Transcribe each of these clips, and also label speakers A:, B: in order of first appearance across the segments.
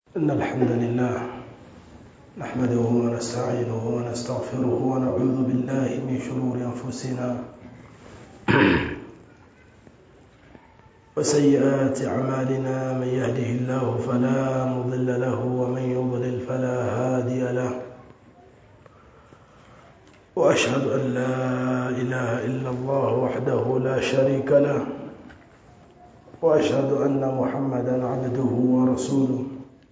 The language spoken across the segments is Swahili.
A: إن الحمد لله نحمده ونستعينه ونستغفره ونعوذ بالله من شرور أنفسنا وسيئات أعمالنا من يهده الله فلا مضل له ومن يضلل فلا هادي له وأشهد أن لا إله إلا الله وحده لا شريك له وأشهد أن محمدا عبده ورسوله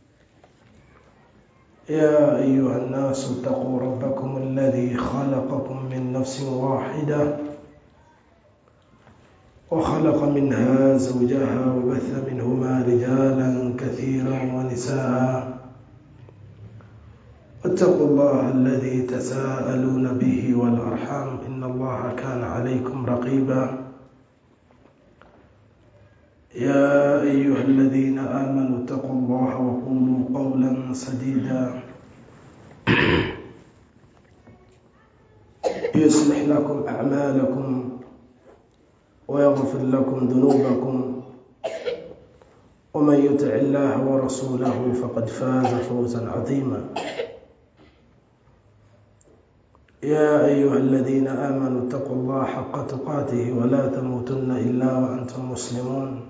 A: يا أيها الناس اتقوا ربكم الذي خلقكم من نفس واحدة وخلق منها زوجها وبث منهما رجالا كثيرا ونساء واتقوا الله الذي تساءلون به والأرحام إن الله كان عليكم رقيبا يا أيها الذين آمنوا اتقوا الله وقولوا قولا سديدا يصلح لكم أعمالكم ويغفر لكم ذنوبكم ومن يطع الله ورسوله فقد فاز فوزا عظيما يا أيها الذين آمنوا اتقوا الله حق تقاته ولا تموتن إلا وأنتم مسلمون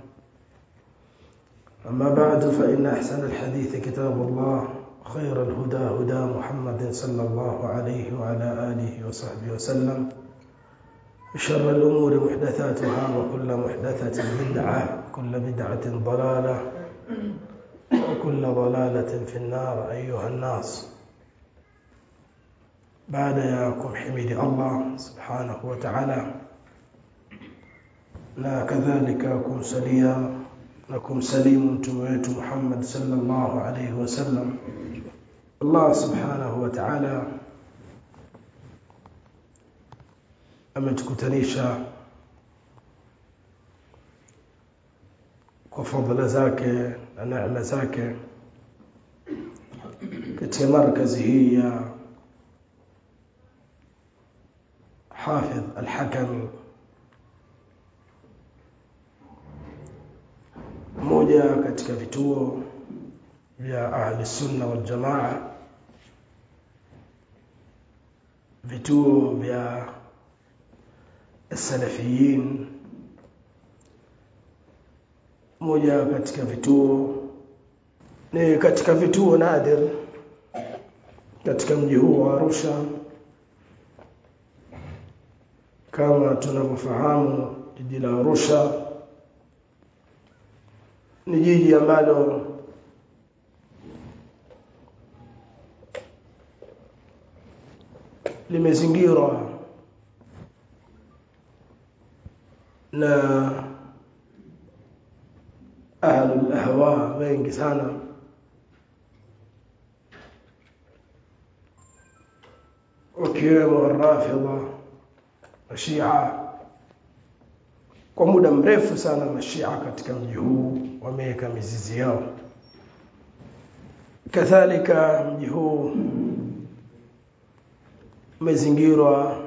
A: أما بعد فإن أحسن الحديث كتاب الله خير الهدى هدى محمد صلى الله عليه وعلى آله وصحبه وسلم شر الأمور محدثاتها وكل محدثة بدعة كل بدعة ضلالة وكل ضلالة في النار أيها الناس baada ya kumhimidi Allah subhanahu wa ta'ala na kadhalika kumsalia na kumsalimu mtume wetu Muhammad sallallahu alayhi wasallam Allah subhanahu wa ta'ala ametukutanisha kwa fadhila zake na neema zake katika markazi hii ya حافظ الحكمي moja katika vituo vya ahli sunna wal jamaa vituo vya salafiyin moja katika vituo ni katika vituo nadir katika mji huu wa Arusha kama tunavyofahamu jiji la Arusha ni jiji ambalo limezingirwa na ahlul ahwa wengi sana wakiwemo rafidha mashia kwa muda mrefu sana mashia katika mji huu wameweka mizizi yao kadhalika mji huu umezingirwa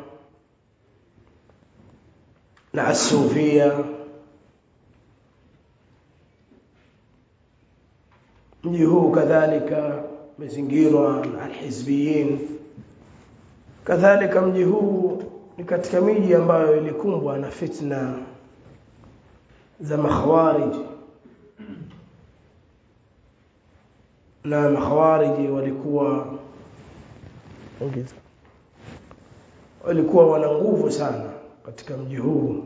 A: na asufia mji huu kadhalika umezingirwa na alhizbiyin kadhalika mji huu ni katika miji ambayo ilikumbwa na fitna za makhawarij na makhawariji walikuwa ongeza walikuwa wana nguvu sana katika mji huu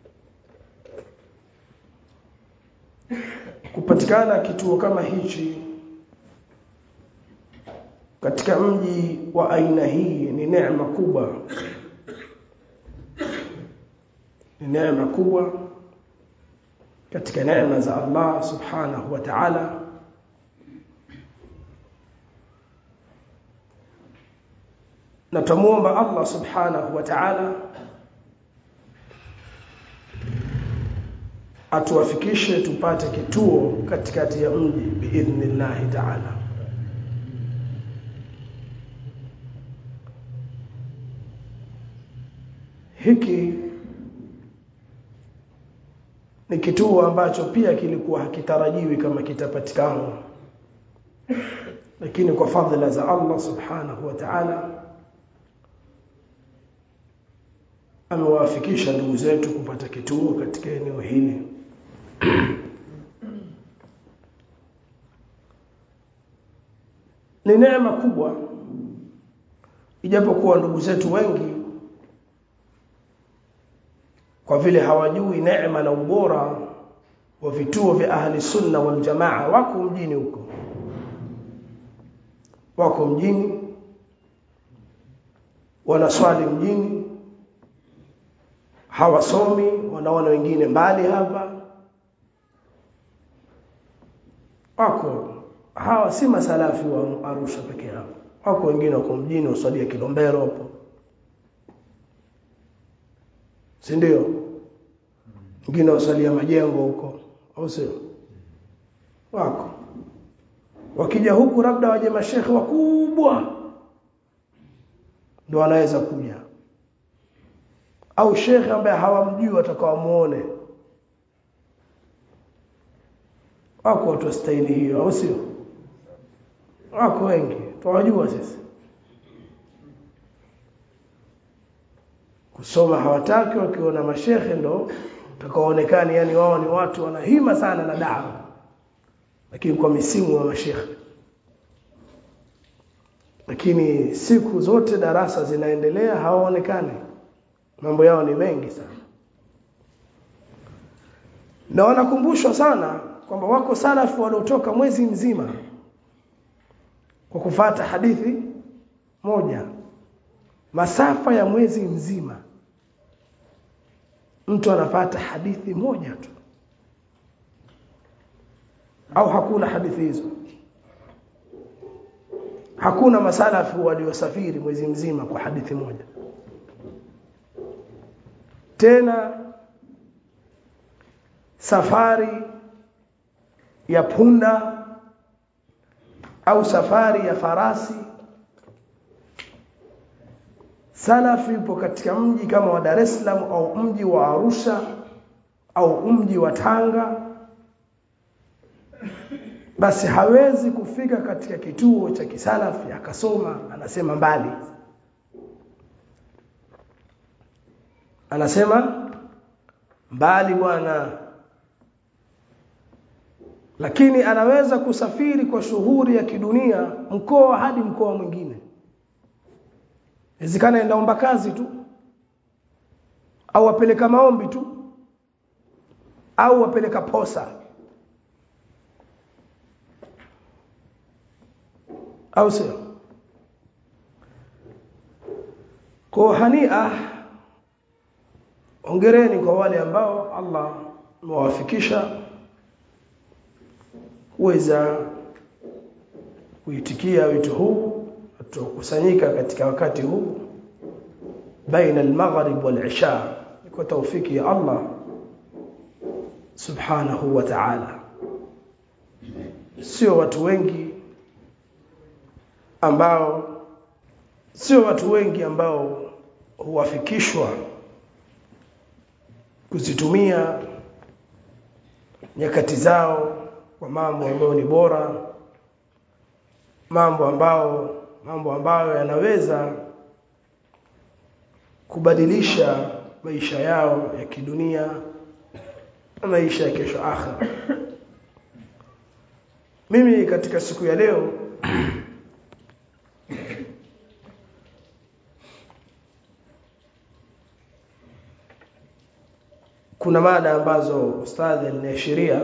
A: kupatikana kituo kama hichi katika mji wa aina hii ni neema kubwa ni neema kubwa katika neema za Allah subhanahu wa ta'ala na tumuomba Allah subhanahu wa ta'ala atuwafikishe tupate kituo katikati ya mji biidhnillahi ta'ala hiki ni kituo ambacho pia kilikuwa hakitarajiwi kama kitapatikana lakini kwa fadhila za Allah subhanahu wa ta'ala amewafikisha ndugu zetu kupata kituo katika eneo hili ni neema kubwa ijapokuwa ndugu zetu wengi kwa vile hawajui neema na ubora wa vituo vya ahli sunna wal jamaa wako mjini huko wako mjini wanaswali mjini hawasomi wanaona wengine mbali hapa wako hawa si masalafi wa Arusha peke yao wako wengine wako mjini wasalia Kilombero hapo si ndio wengine wasalia majengo huko au sio wako wakija huku labda waje mashekhe wakubwa ndio wanaweza kuja au shekhe ambaye hawamjui watakawamuone wako watu staili hiyo au sio wako wengi tunajua sisi kusoma hawataki wakiona mashekhe ndo utakaoonekana yani wao ni watu wanahima sana na dawa lakini kwa misimu wa mashekhe lakini siku zote darasa zinaendelea hawaonekani mambo yao ni mengi sana na wanakumbushwa sana kwamba wako salafu waliotoka mwezi mzima kwa kufata hadithi moja masafa ya mwezi mzima mtu anapata hadithi moja tu au hakuna hadithi hizo hakuna masalafu waliosafiri mwezi mzima kwa hadithi moja tena safari ya punda au safari ya farasi salafi yupo katika mji kama wa Dar es Salaam au mji wa Arusha au mji wa Tanga basi hawezi kufika katika kituo cha kisalafi akasoma anasema mbali anasema mbali bwana lakini anaweza kusafiri kwa shughuli ya kidunia mkoa hadi mkoa mwingine inawezekana endaomba kazi tu au wapeleka maombi tu au wapeleka posa au sio kwa hania ongereni kwa wale ambao Allah amewafikisha kuweza kuitikia wito huu tukusanyika katika wakati huu baina al-maghrib wal-isha kwa taufiki ya Allah subhanahu wa ta'ala sio watu wengi ambao sio watu wengi ambao huwafikishwa kuzitumia nyakati zao kwa mambo ambayo ni bora mambo ambao mambo ambayo yanaweza kubadilisha maisha yao ya kidunia na maisha ya kesho akhira mimi katika siku ya leo kuna mada ambazo ustadhi aliniashiria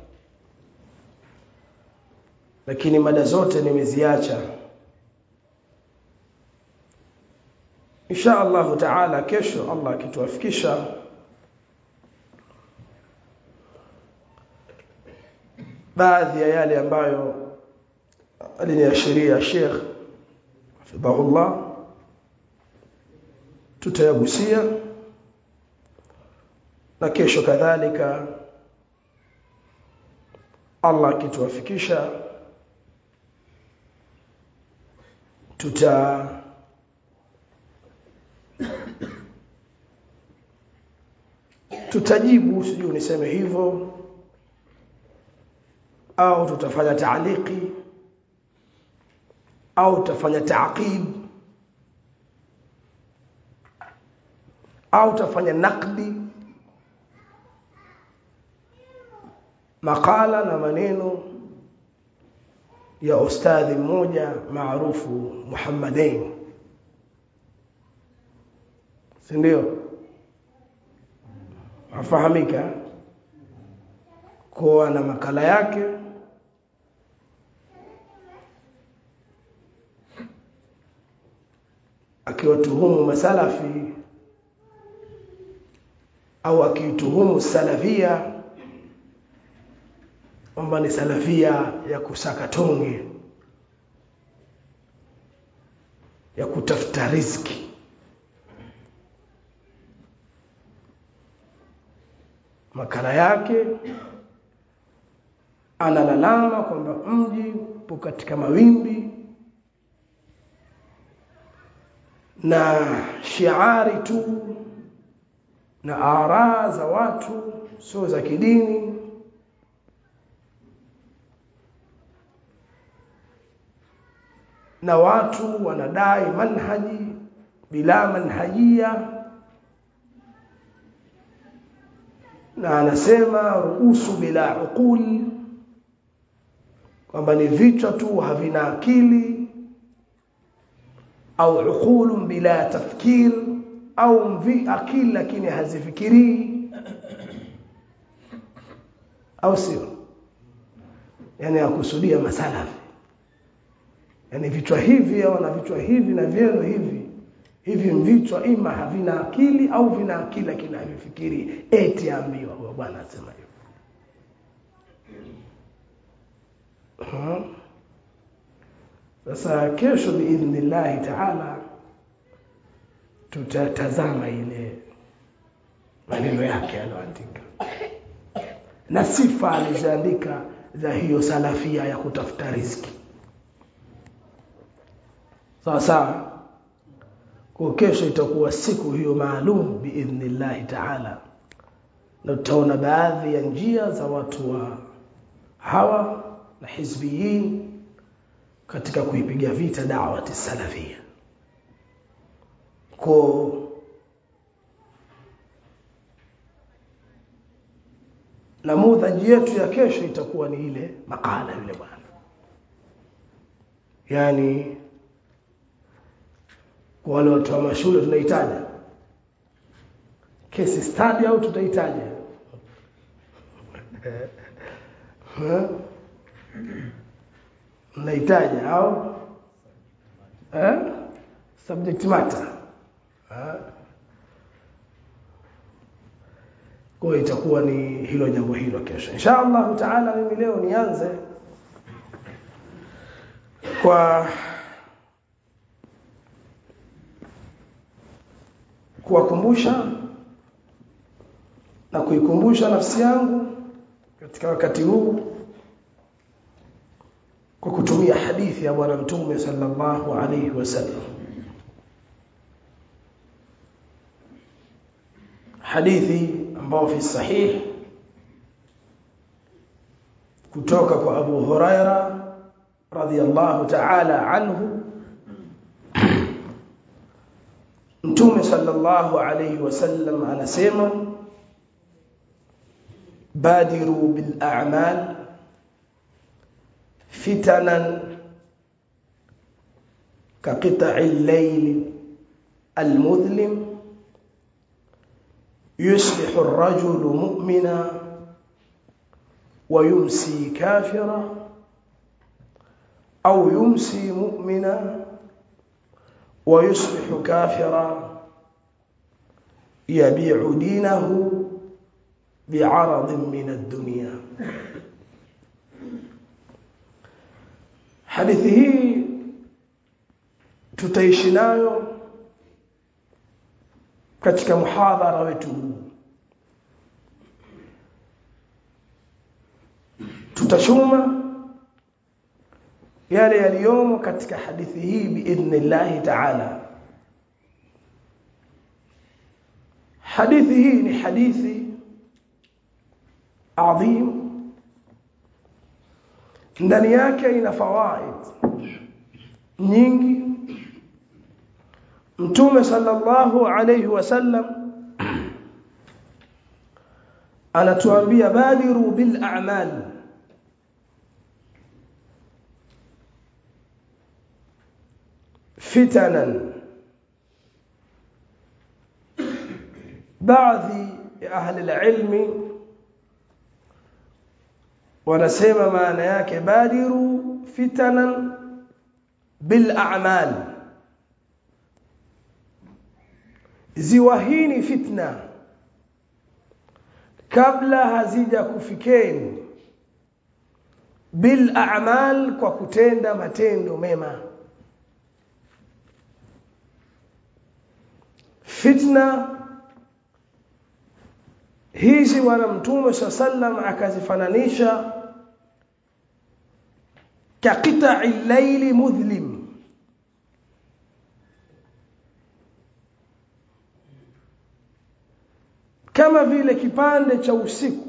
A: lakini mada zote nimeziacha insha Allah taala kesho Allah akituafikisha baadhi ya yale ambayo aliniashiria Sheikh hafidhahullah tutayagusia na kesho kadhalika Allah akituafikisha tuta tutajibu sijui niseme hivyo au tutafanya taaliki au utafanya taaqib au utafanya naqdi makala na maneno ya ustadhi mmoja maarufu Muhammadain si ndio afahamika kuwa na makala yake akiwatuhumu masalafi au akituhumu salafia kwamba ni salafia ya kusaka tonge ya kutafuta riziki makala yake analalama kwamba mji upo katika mawimbi na shiari tu na araa za watu sio za kidini na watu wanadai manhaji bila manhajia na anasema ruusu bila uquli kwamba ni vichwa tu havina akili au uqulun bila tafkir au mvi akili lakini hazifikirii au sio yani akusudia masalafi yani vichwa hivi au na vichwa hivi na vyenu hivi hivi vichwa ima havina akili au vina akili lakini havifikiri eti ambiwa huyo bwana asema hivyo sasa kesho biidhnillahi taala tutatazama ile maneno yake aliyoandika na sifa alizoandika za hiyo salafia ya kutafuta riziki sawa sawa kwa kesho itakuwa siku hiyo maalum biidhnillahi taala na tutaona baadhi ya njia za watu wa hawa na hizbiyin katika kuipiga vita da'wati salafia kwa namudhaji yetu ya kesho itakuwa ni ile makala yule bwana yani kwa wale watu wa mashule tunahitaji case study au tutahitaji mnahitaji au eh? subject matter eh? kwa itakuwa ni hilo jambo hilo kesho insha Allah taala mimi leo nianze kwa kuwakumbusha na kuikumbusha nafsi yangu katika wakati huu kwa kutumia hadithi ya bwana mtume sallallahu alayhi wasallam hadithi ambayo fi sahih kutoka kwa Abu Huraira radhiyallahu ta'ala anhu Mtume sallallahu alayhi wasallam anasema badiru bil a'mal fitanan كقطع الليل المظلم يصبح الرجل مؤمنا ويمسي كافرا أو يمسي مؤمنا ويصبح كافرا يبيع دينه بعرض من الدنيا hadithi hii tutaishi nayo katika muhadhara wetu huu tutachuma yale yaliyomo katika hadithi hii biidhnillahi taala hadithi hii ni hadithi adhim ndani yake ina fawaid nyingi mtume sallallahu alayhi wasallam anatuambia badiru bil a'mal fitanan baadhi ya ahli ilmi wanasema maana yake badiru fitanan bil a'mal ziwahini fitna kabla hazija kufikeni bil a'mal kwa kutenda matendo mema fitna hizi bwana mtume sallam akazifananisha kaqita'i layli mudhlim kama vile kipande cha usiku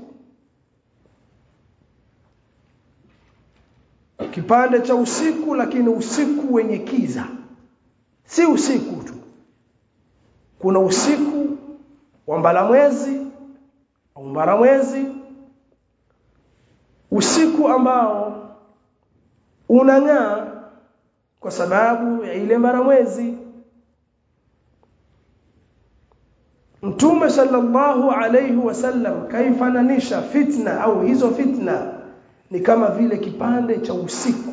A: kipande cha usiku lakini usiku wenye kiza si usiku tu kuna usiku wa mbalamwezi au mbaramwezi usiku ambao unang'aa kwa sababu ya ile mbaramwezi Mtume sallallahu alayhi wasallam kaifananisha fitna au hizo fitna ni kama vile kipande cha usiku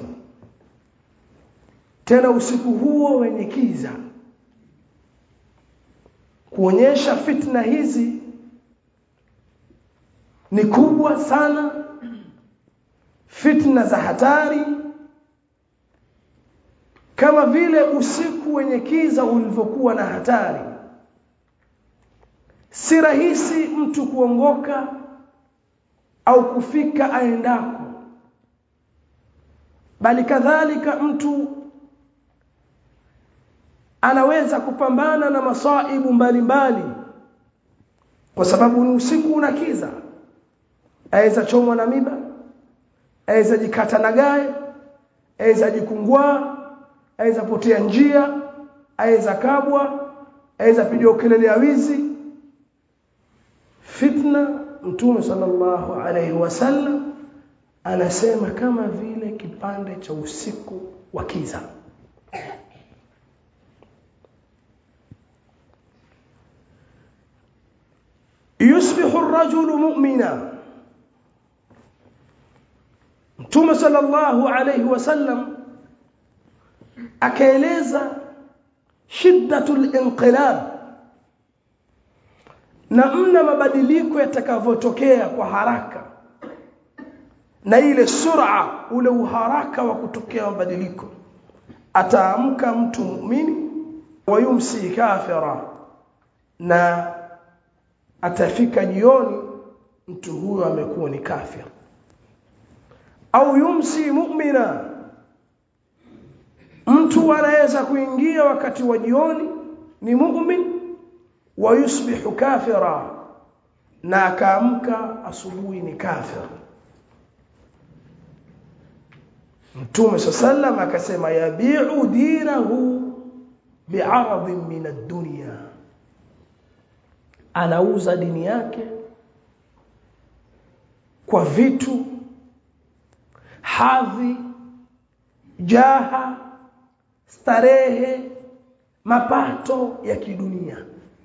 A: tena usiku huo wenye kiza kuonyesha fitna hizi ni kubwa sana fitna za hatari kama vile usiku wenye kiza ulivyokuwa na hatari si rahisi mtu kuongoka au kufika aendako bali kadhalika mtu anaweza kupambana na masaibu mbalimbali kwa sababu ni usiku una kiza aweza chomwa na miba aweza jikata na gae aweza jikungwaa aweza potea njia aweza kabwa aweza piga kelele ya wizi fitna mtume sallallahu alaihi wasallam anasema kama vile kipande cha usiku wa kiza yusbihu ar-rajulu mu'mina mtume sallallahu alaihi wasallam akaeleza shiddatul inqilab na mna mabadiliko yatakavyotokea kwa haraka na ile sura ule uharaka wa kutokea mabadiliko ataamka mtu muumini wayumsi kafira na atafika jioni mtu huyo amekuwa ni kafir au yumsi mu'mina mtu anaweza kuingia wakati wa jioni ni mu'min wa yusbihu kafira na akaamka asubuhi ni kafir Mtume sallam akasema yabi'u dinahu bi'aradhin min ad-dunya anauza dini yake kwa vitu hadhi jaha starehe mapato ya kidunia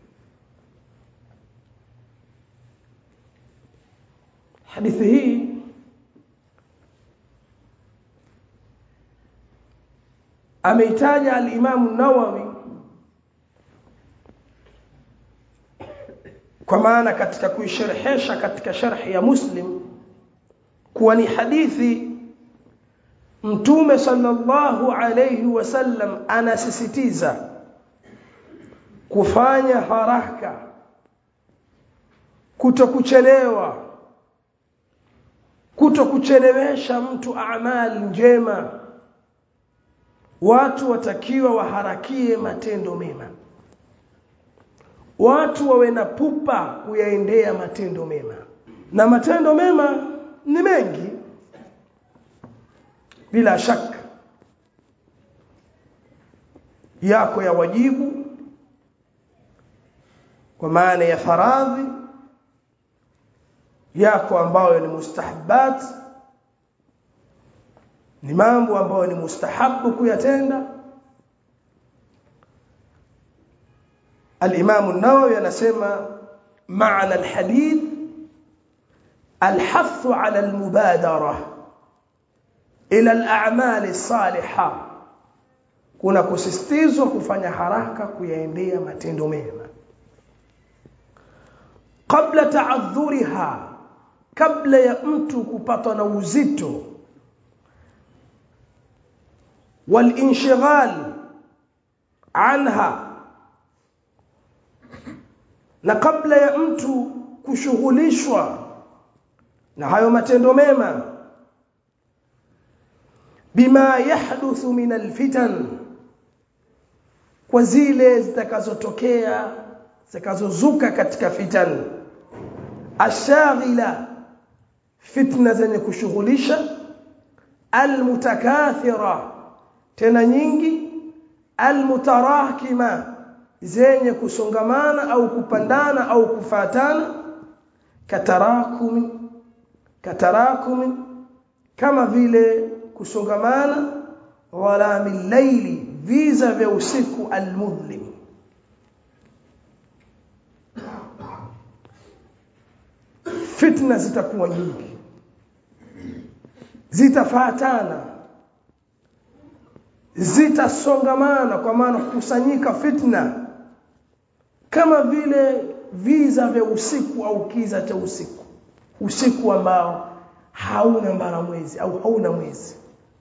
A: hadithi hii ameitaja al-Imam nawawi kwa maana katika kuisherehesha katika sharhi ya Muslim kuwa ni hadithi Mtume sallallahu alayhi wasallam anasisitiza kufanya haraka kutokuchelewa kutokuchelewesha mtu amali njema watu watakiwa waharakie matendo mema watu wawe na pupa kuyaendea matendo mema na matendo mema ni mengi bila shaka yako ya wajibu kwa maana ya faradhi yako ambayo ni mustahabbat ni mambo ambayo ni mustahabu kuyatenda الإمام النووي anasema معنى الحديث الحث على المبادرة إلى الأعمال الصالحة kuna kusisitizwa kufanya haraka kuyaendea matendo mema kabla taadhuriha kabla ya mtu kupatwa na uzito walinshghal anha na kabla ya mtu kushughulishwa na hayo matendo mema bima yahduthu min alfitan kwa zile zitakazotokea zitakazozuka katika fitan ashaghila fitna zenye kushughulisha almutakathira tena nyingi almutarakima zenye kusongamana au kupandana au kufatana katarakumi katarakumi kama vile kusongamana wala milaili viza vya usiku almudhlim fitna zitakuwa nyingi zitafatana zitasongamana kwa maana kukusanyika fitna kama vile viza vya usiku au kiza cha usiku usiku ambao hauna mbara mwezi au hauna mwezi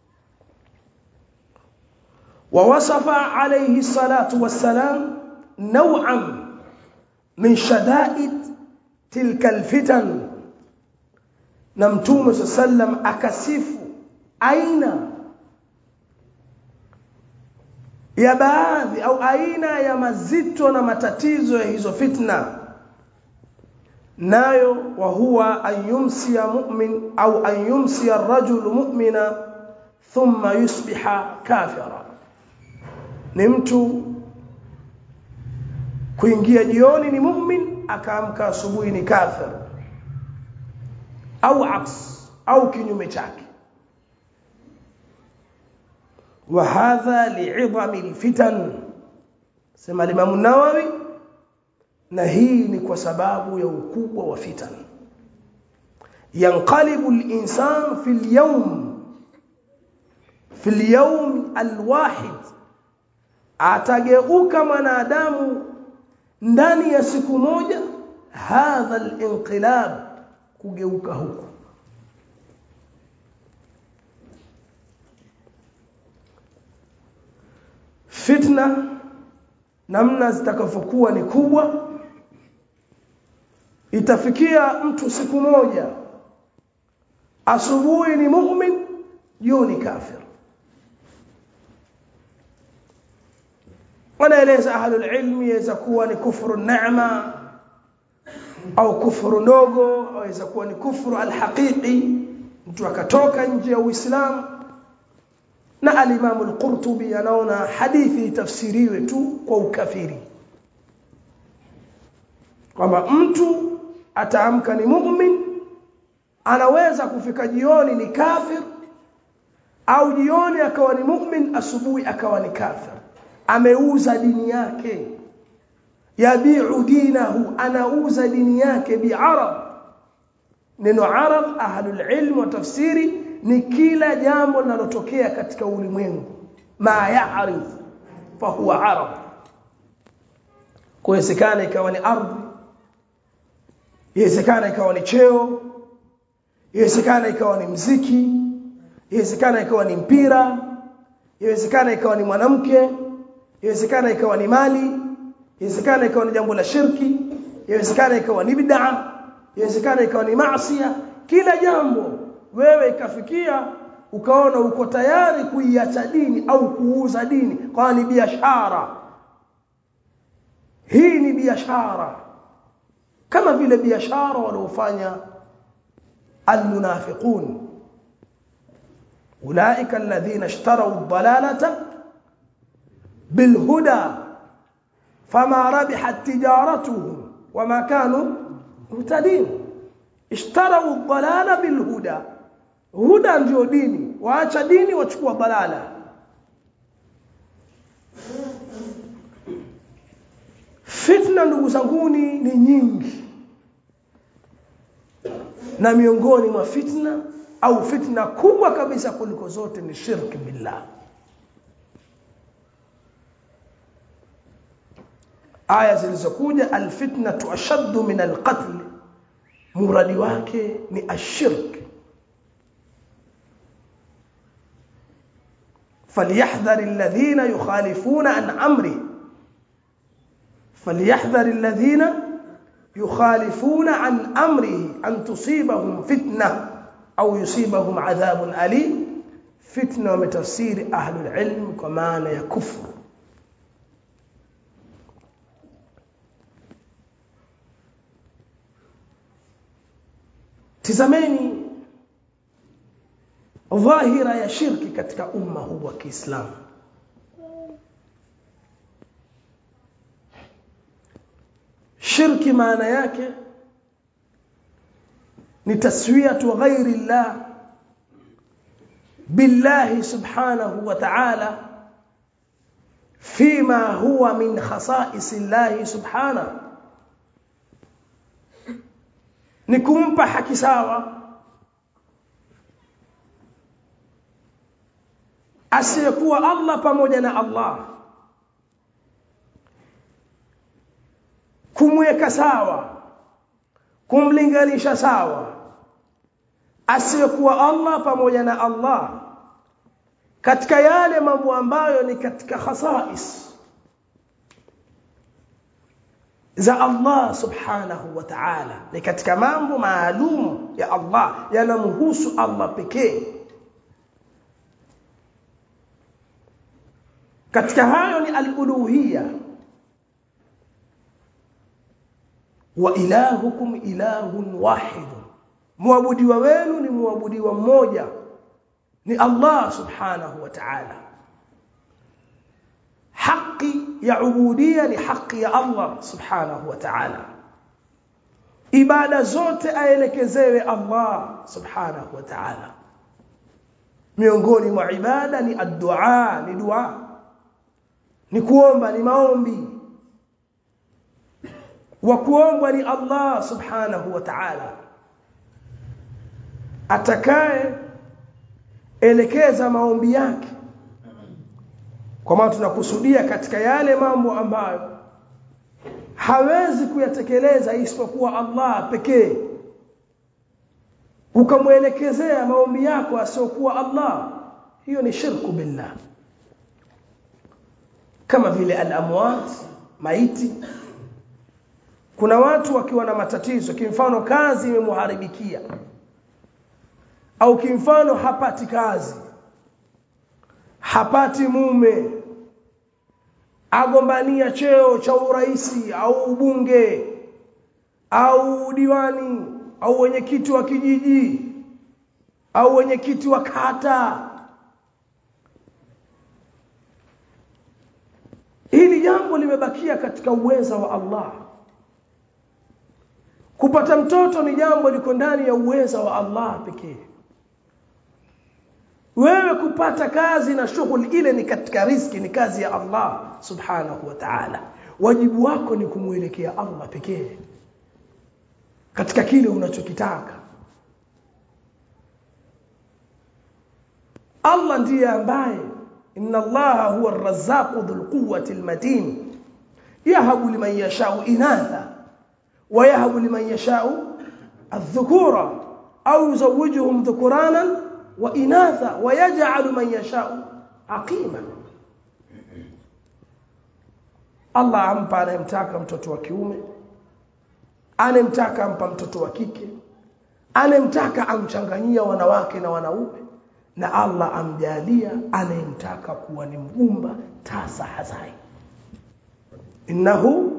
A: ووصف عليه الصلاة والسلام نوعا من شدائد تلك الفتن نمتوم صلى الله عليه وسلم أكسف أين ya baadhi au aina ya mazito na matatizo ya hizo fitna nayo wa huwa an yumsiya mu'min au an yumsiya ar-rajul mu'mina thumma yusbiha kafira ni mtu kuingia jioni ni mu'min akaamka asubuhi ni kafir au aks au kinyume chake وهذا لعظم الفتن sema Imam Nawawi na hii ni kwa sababu ya ukubwa wa fitan yanqalibu al-insan fi al-yawm fi al-yawm al-wahid atageuka mwanadamu ndani ya siku moja hadha al-inqilab kugeuka huku fitna namna zitakavyokuwa ni kubwa itafikia mtu siku moja asubuhi ni mu'min jioni kafir wanaeleza ahlul ilmi yaweza kuwa ni kufuru neema au kufuru ndogo au yaweza kuwa ni kufuru alhaqiqi mtu akatoka nje ya uislamu na alimamu al-Qurtubi anaona hadithi itafsiriwe tu kwa ukafiri kwamba mtu ataamka ni mu'min anaweza kufika jioni ni kafir au jioni akawa ni mu'min asubuhi akawa ni kafir ameuza dini yake yabiu dinahu anauza dini yake bi'arab neno arab ahlul ilm wa tafsiri ni kila jambo linalotokea katika ulimwengu ma ya'rif fa huwa arab kuwezekana ikawa ni ardhi iwezekana ikawa ni cheo iwezekana ikawa ni mziki iwezekana ikawa ni mpira iwezekana ikawa ni mwanamke iwezekana ikawa ni mali iwezekana ikawa ni jambo la shirki iwezekana ikawa ni bid'a iwezekana ikawa ni maasiya kila jambo wewe ikafikia ukaona uko tayari kuiacha dini au kuuza dini kwa ni biashara hii ni biashara kama vile biashara waliofanya almunafiqun ulaika alladhina ishtaraw ad-dalalata bilhuda fama rabihat tijaratuhum wama kanu muhtadin ishtarau dhalala bilhuda huda ndio dini waacha dini wachukua dalala fitna ndugu zanguni ni nyingi na miongoni mwa fitna au fitna kubwa kabisa kuliko zote ni shirki billah aya zilizokuja alfitnatu ashaddu min alqatl muradi wake ni ashirk فليحذر الذين يخالفون عن امره فليحذر الذين يخالفون عن امره ان تصيبهم فتنه او يصيبهم عذاب اليم فتنه وتفسير اهل العلم كما ya kufru tizameni dhahira ya shirki katika umma huu wa Kiislamu shirki maana yake ni taswiyatu ghairi llah billahi subhanahu wa ta'ala fima huwa min khasa'is Allah subhanahu ni kumpa haki sawa asiyekuwa Allah pamoja na Allah kumweka sawa kumlinganisha sawa asiyekuwa Allah pamoja na Allah katika yale mambo ambayo ni katika khasais za Allah subhanahu wa ta'ala ni katika mambo maalum ya Allah yanamhusu Allah pekee katika hayo ni al-uluhiyya wa ilahukum ilahun wahid muabudiwa wenu ni muabudiwa mmoja ni Allah subhanahu wa ta'ala haki ya ubudia ni haki ya Allah subhanahu wa ta'ala ibada zote aelekezewe Allah subhanahu wa ta'ala miongoni mwa ibada ni ad-du'a ni dua ni kuomba ni maombi wa kuombwa ni Allah subhanahu wa ta'ala atakaye elekeza maombi yake kwa maana tunakusudia katika yale mambo ambayo hawezi kuyatekeleza isipokuwa Allah pekee ukamwelekezea maombi yako asiokuwa Allah hiyo ni shirku billah kama vile al-amwat maiti kuna watu wakiwa na matatizo kimfano kazi imemuharibikia au kimfano hapati kazi hapati mume agombania cheo cha uraisi au ubunge au diwani au wenyekiti wa kijiji au wenyekiti wa kata hili jambo limebakia katika uweza wa Allah kupata mtoto ni jambo liko ndani ya uweza wa Allah pekee wewe kupata kazi na shughuli ile ni katika riski ni kazi ya Allah subhanahu wa ta'ala wajibu wako ni kumuelekea Allah pekee katika kile unachokitaka Allah ndiye ambaye inna Allah huwa ar-razzaqu dhul quwwati al-matin yahabu liman yasha'u inatha wa yahabu liman yasha'u adh-dhukura au yuzawwijuhum dhukuranan wa inatha wa yaj'alu man yasha'u aqima Allah ampa anayemtaka mtoto wa kiume anemtaka ampa mtoto wa kike anemtaka amchanganyia wanawake na wanaume na Allah amjalia anayemtaka kuwa ni mgumba tasa hazai innahu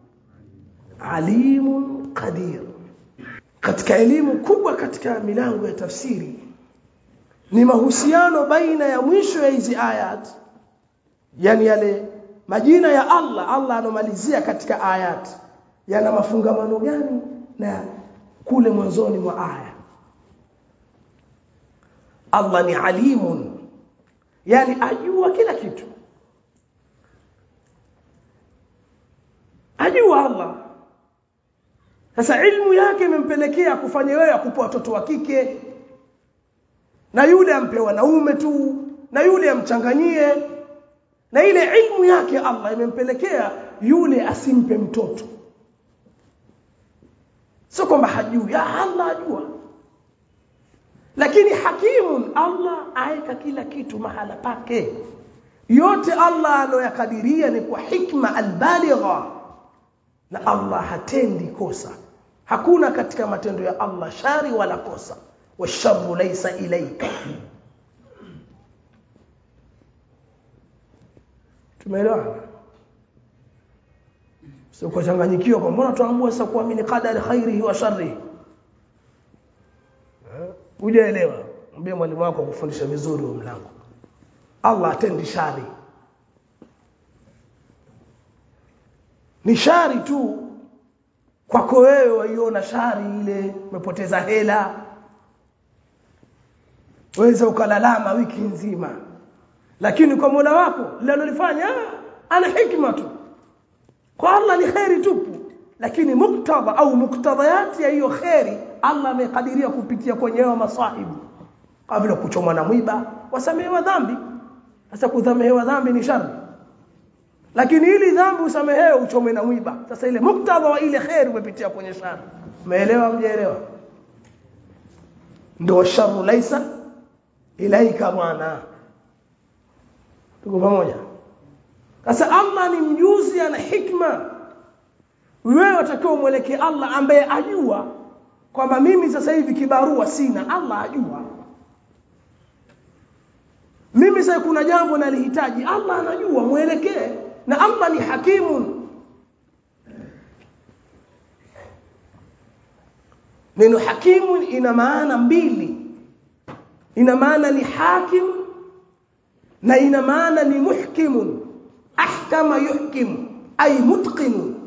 A: alimun qadir katika elimu kubwa katika milango ya tafsiri ni mahusiano baina ya mwisho ya hizi ayat yani yale majina ya Allah Allah anomalizia katika ayati yana mafungamano gani na kule mwanzoni mwa aya Allah ni alimun yani ajua kila kitu ajua Allah sasa ilmu yake imempelekea kufanya wewe akupa watoto wa kike na yule ampe wanaume tu na yule amchanganyie na ile ilmu yake Allah imempelekea yule asimpe mtoto sio kwamba hajui ya Allah ajua lakini hakimun Allah aeka kila kitu mahala pake yote Allah anoyakadiria ni kwa hikma albaligha na Allah hatendi kosa hakuna katika matendo ya Allah shari wala kosa washarru laysa ilayka tumeelewana sio kuchanganyikiwa kwa mbona tuambua sasa kuamini qadari khairihi wa sharrihi hujaelewa mwambie mwalimu wako kufundisha vizuri huo mlango Allah atendi shari ni shari tu kwako wewe waiona shari ile umepoteza hela waweza ukalalama wiki nzima lakini kwa Mola wako linalolifanya ana hikma tu kwa Allah ni khairi tupu lakini muktadha au muktadhayati ya hiyo khairi Allah amekadiria kupitia kwenye hayo masahibu kabla kuchomwa na mwiba wasamehewa dhambi sasa kudhamehewa dhambi ni shari lakini ili dhambi usamehewe uchomwe na mwiba sasa ile muktadha wa ile khairi umepitia kwenye shari umeelewa mjaelewa ndio sharu laisa ilaika bwana tuko pamoja sasa Allah ni mjuzi ana hikma wewe utakiwa umwelekee Allah ambaye ajua kwamba mimi sasa hivi kibarua sina Allah ajua mimi sasa kuna jambo nalihitaji Allah anajua mwelekee na Allah ni hakimun neno hakimun ina maana mbili ina maana ni hakim na ina maana ni muhkimun ahkama yuhkim ay mutqin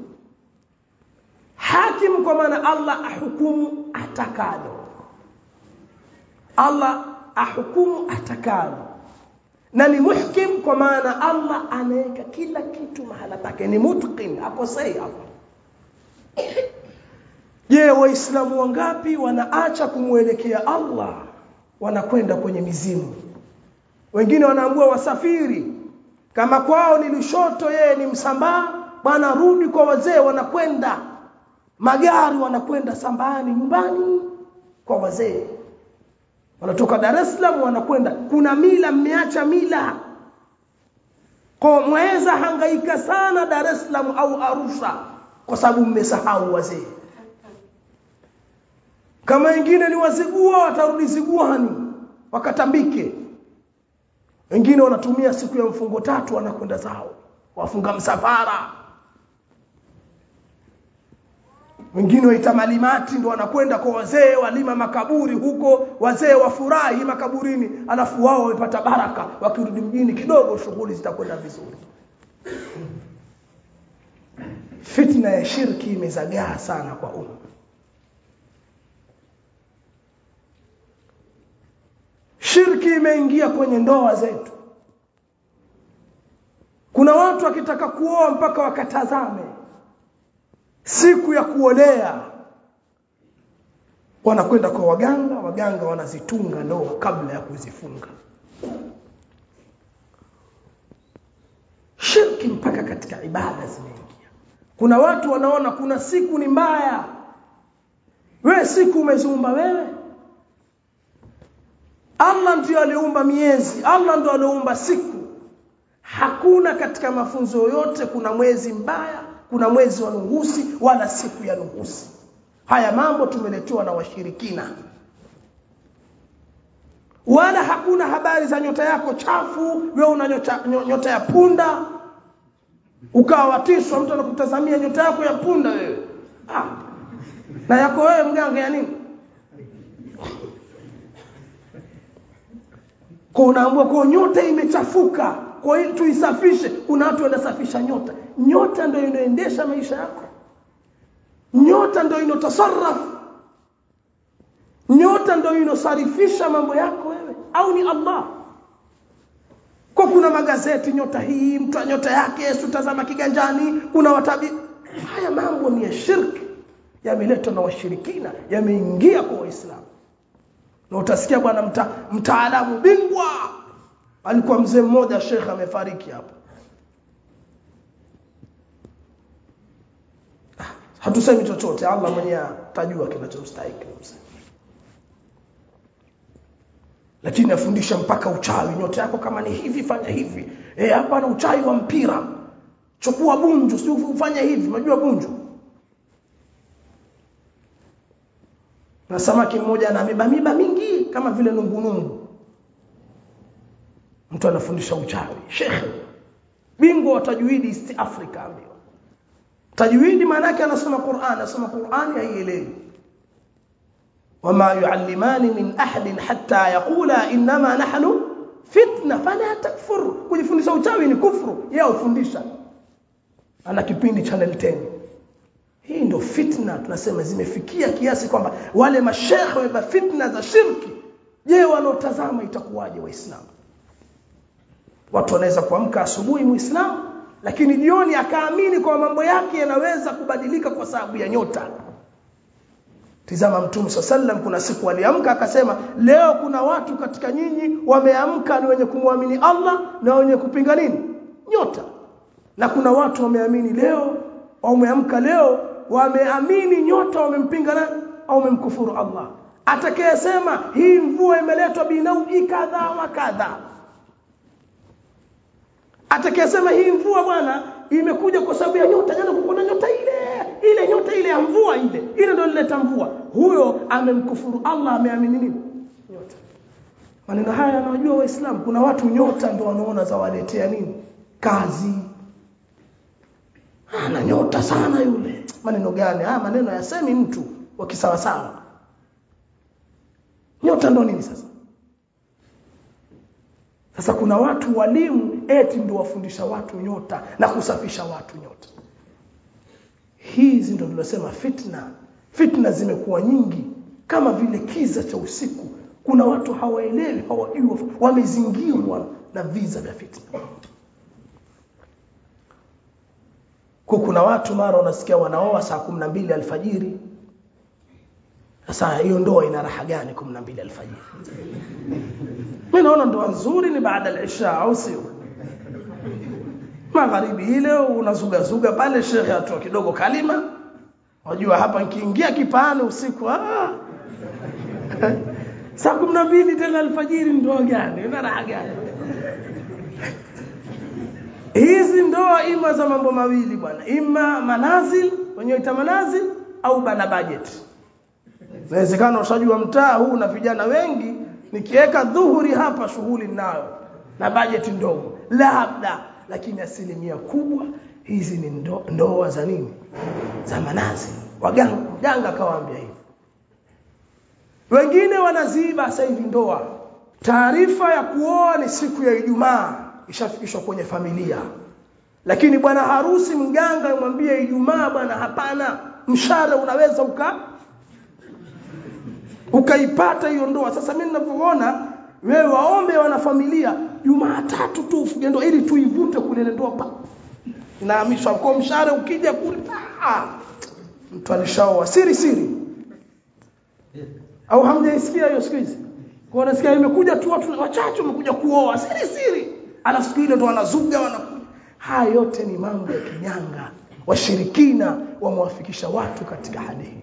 A: hakim kwa maana Allah ahukumu atakalo Allah ahukumu atakalo na ni muhkim kwa maana Allah anaweka kila kitu mahala pake ni mutqin akosei hapo je waislamu wangapi wanaacha kumwelekea Allah wanakwenda kwenye mizimu wengine wanaambua wasafiri kama kwao ni Lushoto yeye ni Msambaa bwana rudi kwa wazee wanakwenda magari wanakwenda Sambani nyumbani kwa wazee wanatoka Dar es Salaam wanakwenda kuna mila mmeacha mila kwa mweza hangaika sana Dar es Salaam au Arusha kwa sababu mmesahau wazee kama wengine ni wazigua watarudi ziguani wakatambike wengine wanatumia siku ya mfungo tatu wanakwenda zao wafunga msafara wengine waita malimati ndo wanakwenda kwa wazee walima makaburi huko wazee wafurahi makaburini alafu wao wamepata baraka wakirudi mjini kidogo shughuli zitakwenda vizuri fitna ya shirki imezagaa sana kwa umma shirki imeingia kwenye ndoa zetu kuna watu wakitaka kuoa mpaka wakatazame siku ya kuolea wanakwenda kwa waganga waganga wanazitunga ndoa kabla ya kuzifunga shirki mpaka katika ibada zimeingia kuna watu wanaona kuna siku ni mbaya wewe siku umeziumba wewe Allah ndiyo aliumba miezi Allah ndiyo aliumba siku hakuna katika mafunzo yote kuna mwezi mbaya kuna mwezi wa nuhusi wala siku ya nuhusi haya mambo tumeletewa na washirikina wala hakuna habari za nyota yako chafu wewe una nyota, nyota ya punda ukawatishwa mtu anakutazamia nyota yako ya punda wewe ah. na yako wewe mganga ya nini kwa unaambua kwa nyota imechafuka kwa hiyo tuisafishe kuna watu wanasafisha nyota nyota ndio inaendesha maisha yako nyota ndio inotasarrafu nyota ndio inosarifisha mambo yako wewe au ni Allah kwa kuna magazeti nyota hii mtu nyota yake Yesu tazama kiganjani kuna watabi haya mambo ni ya shirki yameletwa na washirikina yameingia kwa waislamu na utasikia bwana mta, mtaalamu bingwa alikuwa mzee mmoja shekhe amefariki hapo hatusemi chochote Allah mwenyewe atajua kinachomstahili mzee lakini afundisha mpaka uchawi nyota yako kama ni hivi fanya hivi eh hapa na uchawi wa mpira chukua bunju si ufanye hivi unajua bunju na samaki mmoja ana miba miba mingi kama vile nungunungu mtu anafundisha uchawi shekhe bingwa wa tajwidi East Africa ambiwa tajwidi maana yake anasoma Qur'an anasoma Qur'an haielewi وما يعلمان من أحد حتى يقولا إنما نحن فتنة فلا تكفر kujifundisha uchawi ni kufuru yeye ufundisha ana kipindi channel 10 hii ndio fitna tunasema zimefikia kiasi kwamba wale mashekhe wa fitna za shirki je wanaotazama itakuwaje waislamu watu wanaweza kuamka asubuhi muislamu lakini jioni akaamini kwa mambo yake yanaweza kubadilika kwa sababu ya nyota Tizama Mtume sallam kuna siku aliamka akasema leo kuna watu katika nyinyi wameamka ni wenye kumwamini Allah na wenye kupinga nini? Nyota. Na kuna watu wameamini leo wameamka leo wameamini nyota wamempinga nani au wamemkufuru Allah. Atakayesema hii mvua imeletwa binau'i kadha wa kadha. Atakayesema hii mvua bwana imekuja kwa sababu ya nyota jana kuna nyota ile ile nyota ile ya mvua ile ile ndio ileta mvua huyo amemkufuru Allah ameamini nini nyota maneno haya yanawajua waislamu kuna watu nyota ndio wanaona zawaletea nini kazi ana nyota sana yule maneno gani haya maneno yasemi mtu wa kisawasawa nyota ndo nini sasa sasa kuna watu walimu eti ndio wafundisha watu nyota na kusafisha watu nyota hizi ndio tunasema fitna fitna zimekuwa nyingi kama vile kiza cha usiku kuna watu hawaelewi hawajui wamezingirwa na viza vya fitna kwa kuna watu mara unasikia wanaoa saa 12 alfajiri sasa hiyo ndoa ina raha gani 12 alfajiri mimi naona ndoa nzuri ni baada al-isha au sio magharibi ile unazuga zuga pale shekhe atoa kidogo kalima unajua hapa nikiingia kipaani usiku ah saa 12 tena alfajiri ndoa gani ina raha gani hizi ndoa ima za mambo mawili bwana ima manazil wenyewe ita manazil au bana budget inawezekana ushajua mtaa huu na vijana wengi nikiweka dhuhuri hapa shughuli nayo na bajeti ndogo labda lakini asilimia kubwa hizi ni ndo, ndoa za nini za manazi waganga mganga akawaambia hivi wengine wanaziba sasa hivi ndoa taarifa ya kuoa ni siku ya Ijumaa ishafikishwa kwenye familia lakini bwana harusi mganga amwambie Ijumaa bwana hapana mshahara unaweza uka ukaipata hiyo ndoa sasa mimi ninavyoona wewe waombe wanafamilia Jumatatu tu ufunge ndoa ili tuivute kule ile ndoa pa inahamishwa kwa mshahara ukija kule mtu alishaoa siri siri au hamjaisikia hiyo siku hizi kwa nasikia imekuja tu watu wachache wamekuja kuoa siri siri ala siku ile ndo wanazuga wanakuja haya yote ni mambo ya kinyanga washirikina wamewafikisha watu katika hali hiyo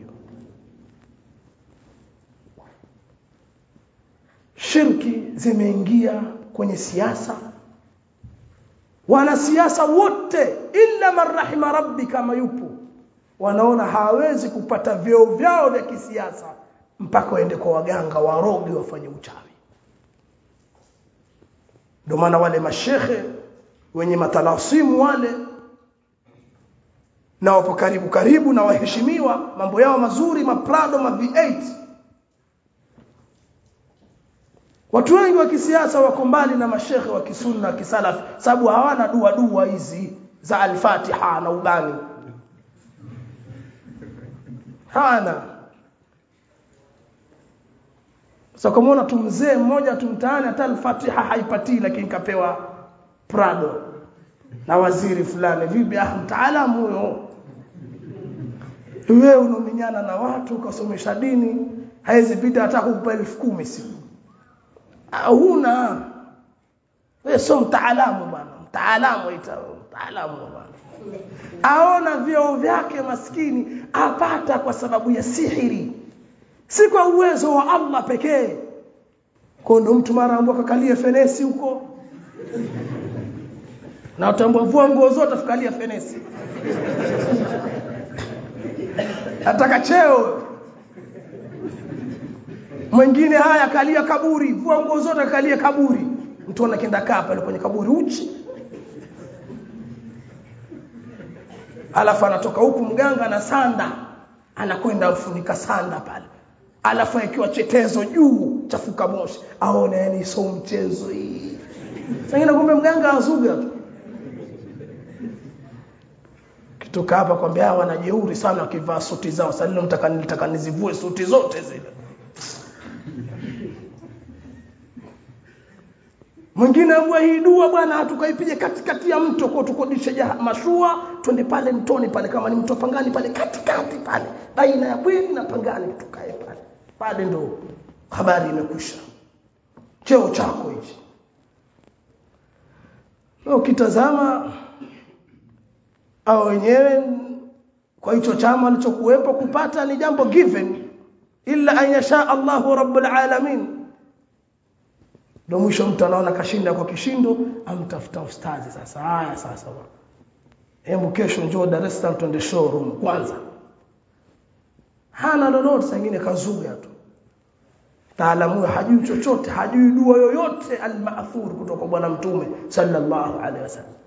A: shirki zimeingia kwenye siasa wanasiasa wote illa man rahima rabbi kama yupo wanaona hawezi kupata vyeo vyao vya kisiasa mpaka waende kwa waganga warogi wafanye uchawi ndio maana wale mashehe wenye matalasimu wale na wapo karibu karibu na waheshimiwa mambo yao mazuri maprado ma V8 watu wengi wa kisiasa wako mbali na mashekhe wa kisunna kisalafi sababu hawana dua dua hizi za al-Fatiha na ubani hana sasa so, kama tu mzee mmoja tumtaani hata al-Fatiha haipatii lakini kapewa Prado na waziri fulani vipi ah mtaalamu huyo wewe unominyana na watu ukasomesha dini haizi pita hata kukupa elfu kumi siku huna wewe sio mtaalamu bwana mtaalamu ita mtaalamu bwana aona vyeo vyake maskini apata kwa sababu ya sihiri si kwa uwezo wa Allah pekee kwa ndo mtu mara ambao kakalia fenesi huko na utambua vua nguo zote afikalia fenesi ataka cheo mwingine haya kalia kaburi vua nguo zote kalia kaburi mtu anakienda kaa pale kwenye kaburi uchi alafu anatoka huku mganga na sanda anakwenda afunika sanda pale alafu akiwa chetezo juu chafuka moshi aone yani sio mchezo hii sasa kumbe mganga azuga tu kitoka hapa kwambia hawa wanajeuri sana wakivaa suti zao sasa leo mtaka nitaka nizivue suti zote zile mwingine ambua hii dua bwana tukaipige katikati ya mto kwa tukodishe mashua twende pale mtoni pale kama ni mto pangani pale katikati pale baina ya bweni na pangani tukae pale pale ndo habari imekwisha cheo chako hichi ukitazama au wenyewe kwa hicho chama alichokuwepo kupata ni jambo given illa an yasha Allahu rabbul alamin ndio mwisho mtu anaona kashinda kwa kishindo amtafuta ustazi sasa haya sasa hebu kesho njoo Dar es Salaam twende showroom kwanza hana lolote sangine kazuga tu taalamu hajui chochote hajui dua yoyote al-ma'thur kutoka bwana mtume sallallahu alaihi wasallam